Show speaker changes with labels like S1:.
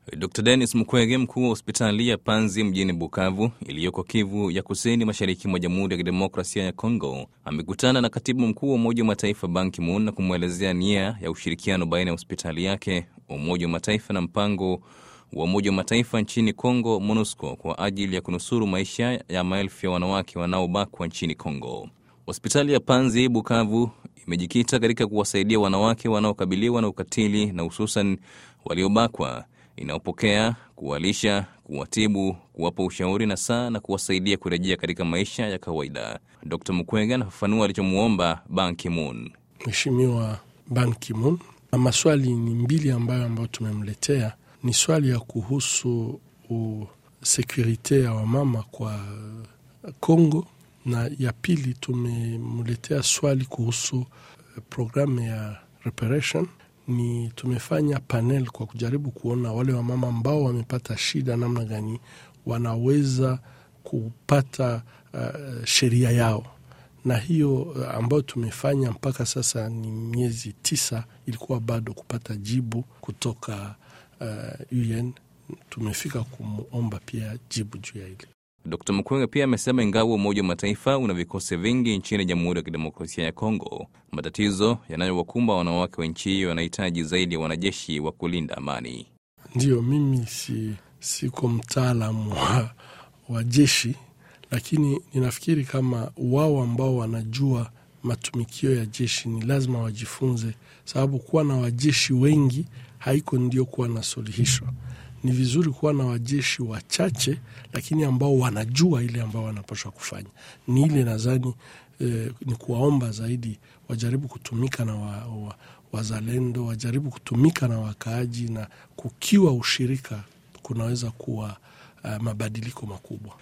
S1: Dr Denis Mukwege, mkuu wa hospitali ya Panzi mjini Bukavu iliyoko Kivu ya kusini mashariki mwa Jamhuri ya Kidemokrasia ya Kongo, amekutana na katibu mkuu wa Umoja wa Mataifa Ban Ki-moon na kumwelezea nia ya ushirikiano baina ya hospitali yake, Umoja wa Mataifa na mpango wa Umoja wa Mataifa nchini Kongo, MONUSCO, kwa ajili ya kunusuru maisha ya maelfu ya wanawake wanaobakwa nchini Kongo. Hospitali ya Panzi Bukavu imejikita katika kuwasaidia wanawake wanaokabiliwa na ukatili na hususan waliobakwa inayopokea kuwalisha, kuwatibu, kuwapa ushauri na saa na kuwasaidia kurejea katika maisha ya kawaida. Dr Mukwege anafafanua alichomwomba Ban Ki-moon.
S2: Mheshimiwa Ban Ki-moon, na maswali ni mbili ambayo ambayo tumemletea ni swali ya kuhusu sekurite ya wamama kwa Kongo, na ya pili tumemletea swali kuhusu programu ya reparation ni tumefanya panel kwa kujaribu kuona wale wamama ambao wamepata shida namna gani wanaweza kupata uh, sheria yao, na hiyo ambayo tumefanya mpaka sasa ni miezi tisa, ilikuwa bado kupata jibu kutoka uh, UN. Tumefika kumwomba pia jibu juu ya hili.
S1: Dkt Mukwege pia amesema ingawa Umoja wa Mataifa una vikosi vingi nchini Jamhuri ya Kidemokrasia ya Kongo, matatizo yanayowakumba wanawake wa nchi hiyo yanahitaji zaidi ya wanajeshi wa kulinda amani.
S2: Ndiyo, mimi si siko mtaalamu wa, wa jeshi, lakini ninafikiri kama wao ambao wanajua matumikio ya jeshi ni lazima wajifunze, sababu kuwa na wajeshi wengi haiko ndio kuwa na suluhisho ni vizuri kuwa na wajeshi wachache lakini ambao wanajua ile ambao wanapaswa kufanya. Ni ile nadhani eh, ni kuwaomba zaidi wajaribu kutumika na wa, wa, wazalendo wajaribu kutumika na wakaaji, na kukiwa ushirika kunaweza kuwa uh, mabadiliko makubwa.